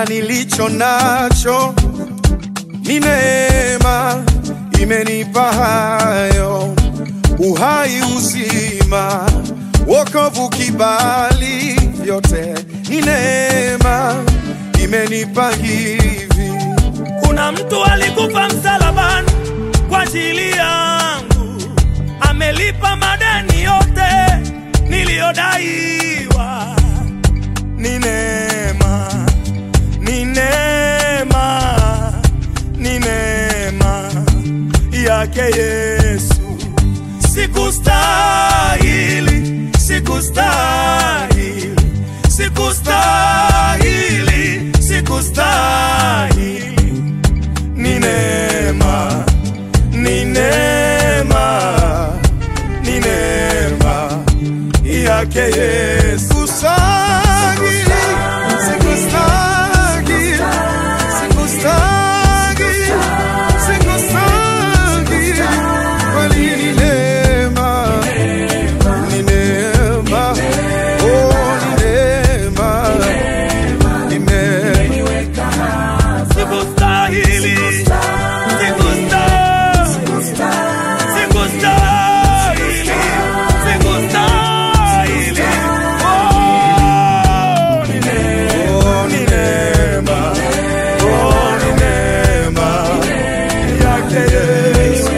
nilicho nacho ni neema, imenipa hayo uhai, uzima, wokovu, kibali, vyote ni neema, imenipa hivi. Kuna mtu alikufa msalabani kwa ajili yangu, amelipa madeni yote niliyodaiwa. Ni neema, ni neema, ni neema yake Yesu. Sikustahili, sikustahili, sikustahili, sikustahili ni neema, ni neema, ni neema yake Yesu. Sikustahili, sikustahili, sikustahili, sikustahili. Kweli ni neema, ni neema, oh, ni neema, ni neema. Sikustahili, sikustahili, sikustahili, sikustahili. Oh, ni neema, Oh, ni neema, oh, ni neema yake Yesu.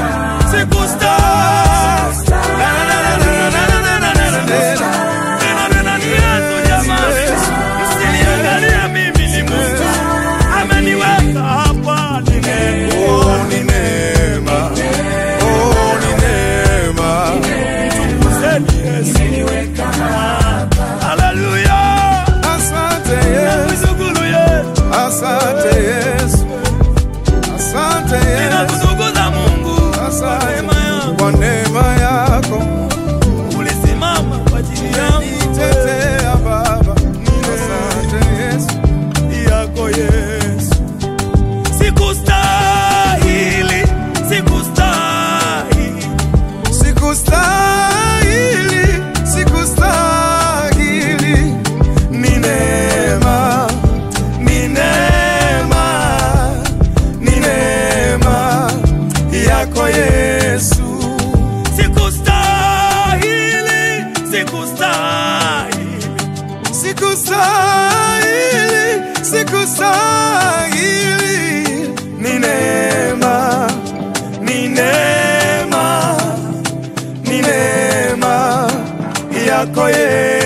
sikustahili. Na, na, na, na, na, na, na, na, na, na, na. Neno neno ni Yesu jamani. Msiniangalie mimi ni Mungu. Ameniweka hapa ni neema. Oh, ni neema, oh, ni neema. Mtukuzeni Yesu. Haleluya. Asante Yesu, Nakushukuru Yesu. asante Yesu, asante Yesu, Ninakutukuza Mungu kwa asante neema yako. kwa neema yako. Ulisimama kwa ajili yangu. Nitetea Baba, asante Yesu, yako Yesu. Sikustahili, sikustahili, sikustahili, sikustahili. ni neema, ni neema, ni neema yako Yesu. Sikustahili, sikustahili, Sikustahili, sikustahili. ni neema, ni neema, ni neema yako Yesu.